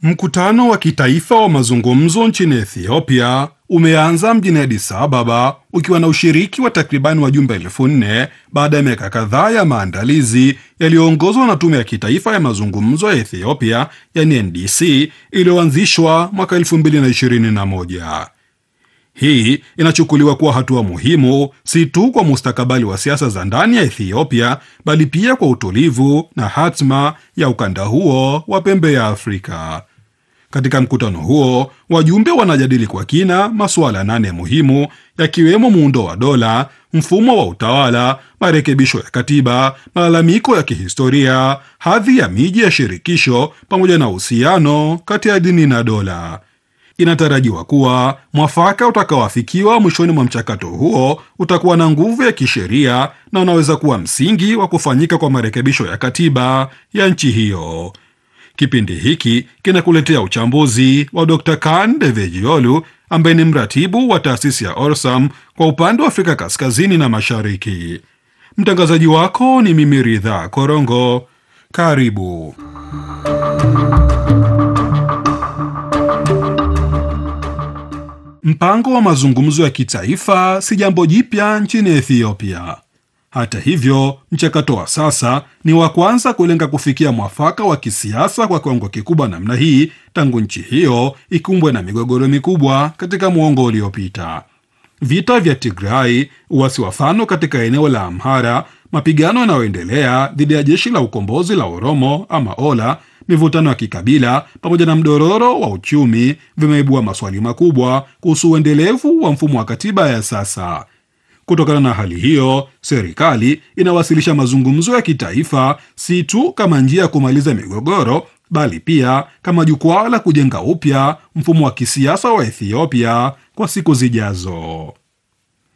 Mkutano wa kitaifa wa mazungumzo nchini Ethiopia umeanza mjini Addis Ababa ukiwa na ushiriki wa takribani wajumbe elfu nne baada ya miaka kadhaa ya maandalizi yaliyoongozwa na tume ya kitaifa ya mazungumzo ya Ethiopia yani NDC iliyoanzishwa mwaka 2021. Hii inachukuliwa kuwa hatua muhimu si tu kwa mustakabali wa siasa za ndani ya Ethiopia bali pia kwa utulivu na hatma ya ukanda huo wa pembe ya Afrika. Katika mkutano huo, wajumbe wanajadili kwa kina masuala nane muhimu yakiwemo muundo wa dola, mfumo wa utawala, marekebisho ya katiba, malalamiko ya kihistoria, hadhi ya miji ya shirikisho pamoja na uhusiano kati ya dini na dola. Inatarajiwa kuwa mwafaka utakaoafikiwa mwishoni mwa mchakato huo utakuwa na nguvu ya kisheria na unaweza kuwa msingi wa kufanyika kwa marekebisho ya katiba ya nchi hiyo. Kipindi hiki kinakuletea uchambuzi wa Dr. Kan Devejiolu ambaye ni mratibu wa taasisi ya Orsam kwa upande wa Afrika Kaskazini na Mashariki. Mtangazaji wako ni mimi Ridha Korongo. Karibu. Mpango wa mazungumzo ya kitaifa si jambo jipya nchini Ethiopia. Hata hivyo, mchakato wa sasa ni wa kwanza kulenga kufikia mwafaka wa kisiasa kwa kiwango kikubwa namna hii tangu nchi hiyo ikumbwe na migogoro mikubwa katika muongo uliopita. Vita vya Tigrai, uasi wa Fano katika eneo la Amhara, mapigano yanayoendelea dhidi ya jeshi la ukombozi la Oromo ama Ola, mivutano ya kikabila pamoja na mdororo wa uchumi vimeibua maswali makubwa kuhusu uendelevu wa mfumo wa katiba ya sasa. Kutokana na hali hiyo, serikali inawasilisha mazungumzo ya kitaifa si tu kama njia ya kumaliza migogoro, bali pia kama jukwaa la kujenga upya mfumo wa kisiasa wa Ethiopia kwa siku zijazo.